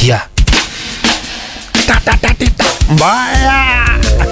sikia mbaya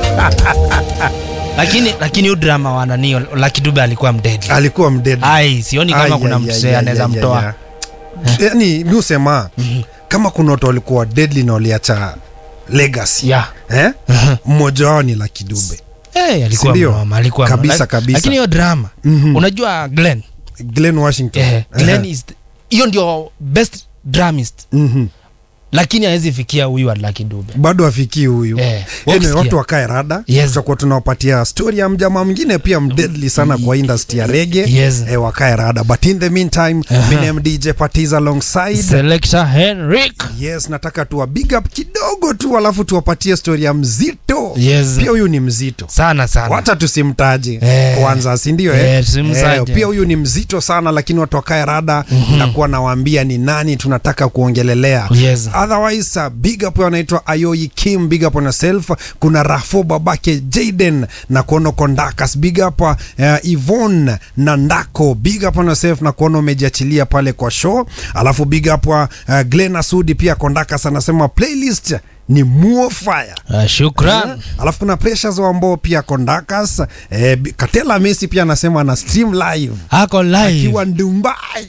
lakini lakini huyu drama wa nani Lucky Dube alikuwa mdedi alikuwa mdedi ai sioni kama kuna msee anaweza mtoa yani mi usema kama kuna watu walikuwa deadly na waliacha legacy yeah. eh? mmoja wao ni Lucky Dube hey, alikuwa Sindio? mnoma, alikuwa Kabisa, mnoma. Lak- kabisa. lakini hiyo drama Mhm. unajua Glenn Glenn Washington eh, Glenn Eh. is the- hiyo ndio best dramist Mhm. lakini hawezi fikia huyu wa Lucky Dube bado afikii huyu Eh, Anyway, wakisikia. watu wakae rada Yes. tutakuwa tunawapatia story ya mjamaa mwingine pia mdeadly sana kwa industry ya rege Yes. eh, wakae rada but in the meantime Aha. uh -huh. DJ Patiz alongside Selector Henrik yes nataka tuwa big up kidogo tu alafu tuwapatie story ya mzito Yes. pia huyu ni mzito sana sana wacha tusimtaje Eh. kwanza sindio Eh, eh? tusimtaje. pia huyu ni mzito sana lakini watu wakae rada mm-hmm. nakuwa nawaambia ni nani tunataka kuongelelea Yes. otherwise uh, big up anaitwa ayoi kim big up on yourself kuna rafo babake jaden na kuona kondakas big up uh, ivon na ndako big up on yourself na kuona umejiachilia pale kwa show alafu big up uh, glen asudi pia kondakas anasema playlist ni muo fire uh, shukran alafu kuna pressures ambao pia kondakas eh, Bi- katela messi pia anasema ana stream live ako live akiwa dubai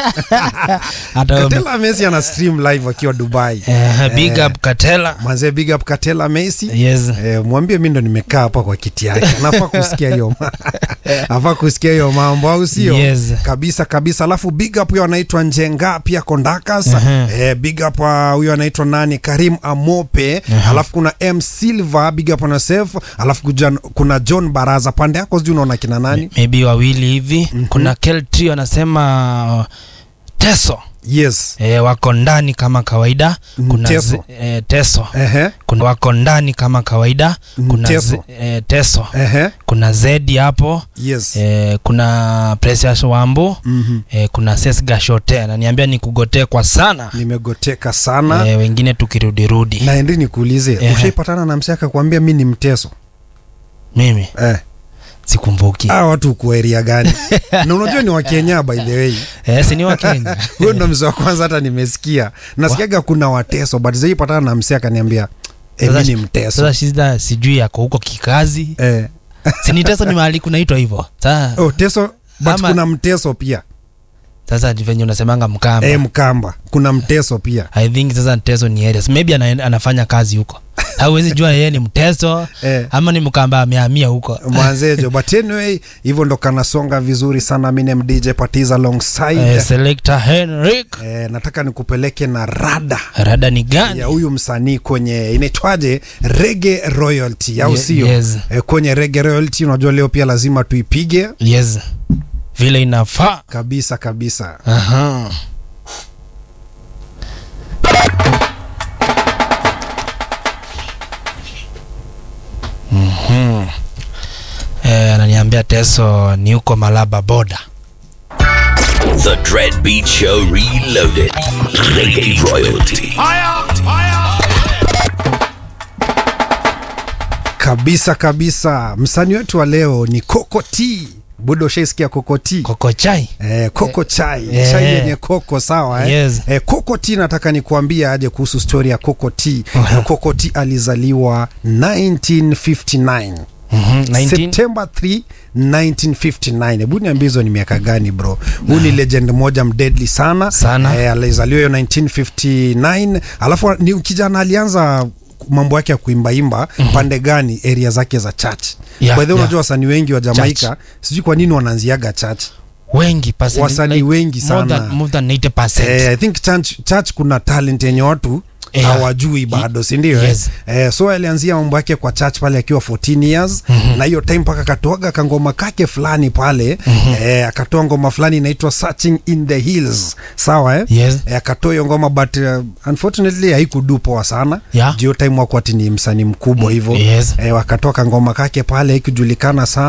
hata katela messi ana stream live akiwa dubai eh, big up Katela manze big up katela messi yes Eh, mwambie mi ndo nimekaa hapa kwa kiti yake nafaa kusikia hiyo ma- afaa kusikia hiyo mambo au sio Yes. kabisa kabisa alafu big up huyo anaitwa njenga pia kondakas Mhm. eh, big up uh, huyo anaitwa nani karim amope alafu kuna m silver big up on yourself alafu kuja, kuna john baraza pande yako sijui unaona kina nani maybe wawili hivi kuna Keltri anasema uh, Teso yes e, wako ndani kama kawaida kuna Teso. zi- e, teso ehe kuna wako ndani kama kawaida kuna Teso. zi- e, teso ehe kuna zedi hapo yes e, kuna Precious Wambu Mhm. e, kuna Ses Gashote ananiambia ni kugotee kwa sana nimegoteka sana e, wengine tukirudirudi na endi nikuulize Ehe. ushaipatana na msee akakwambia mi ni mteso mimi eh. sikumbuki Hawa watu uko area gani na unajua ni wakenya by the way e, si ni wa Kenya huyo ndo mzee wa kwanza hata nimesikia nasikiaga kuna wateso but zaipatana na msee akaniambia e, mi Sasa- ni mteso sasa shida sijui yako huko kikazi eh. sini teso ni mahali kunaitwa hivyo sasa oh, teso but Ama- kuna mteso pia sasa ni venye unasemanga mkamba e, mkamba kuna mteso pia i think sasa teso ni areas maybe ana, anafanya kazi huko hauwezi jua yeye ni mteso Eh. ama ni mkamba amehamia huko mwanzejo but anyway hivyo ndo kanasonga vizuri sana minem dj patiza alongside eh, selector henrik eh, nataka nikupeleke na rada rada ni gani ya huyu msanii kwenye inaitwaje rege royalty au Ye- sio yes. eh, kwenye rege royalty unajua leo pia lazima tuipige yes vile inafaa kabisa kabisa Aha. Mhm. Eh, ananiambia teso ni huko malaba boda The Dread Beat Show Reloaded. Reggae Royalty. kabisa kabisa msanii wetu wa leo ni Coco T budo ushaisikia Coco T koko chai Eh, koko chai Eh. chai yenye koko sawa eh? Yes. Eh, koko t nataka nikuambia aje kuhusu stori ya koko t Aha. Eh, koko t alizaliwa 1959 Mhm, 19 September 3 1959 hebu niambie hizo ni miaka gani bro huu ni legend moja mdeadly sana Sana. eh, alizaliwa hiyo 1959 alafu ni kijana alianza mambo yake ya kuimbaimba mm-hmm. pande gani area zake za church Yeah, by the way yeah. unajua wasanii wengi wa jamaika sijui kwa nini wanaanziaga church wengi percent, Wasanii wengi more sana. than, more than 80%. Eh, I think church, church kuna talent yenye watu Yeah. hawajui bado sindio Yes. eh? eh, so alianzia mambo yake kwa church pale akiwa 14 years mm-hmm. na hiyo time mpaka akatoaga kangoma kake fulani pale mm-hmm. eh, akatoa ngoma fulani inaitwa searching in the hills sawa eh? Yes. eh, akatoa hiyo ngoma but uh, unfortunately haikudu poa sana Yeah. juu hiyo time wakwati ni msanii mkubwa hivyo Yes. eh, wakatoa kangoma kake pale haikujulikana sana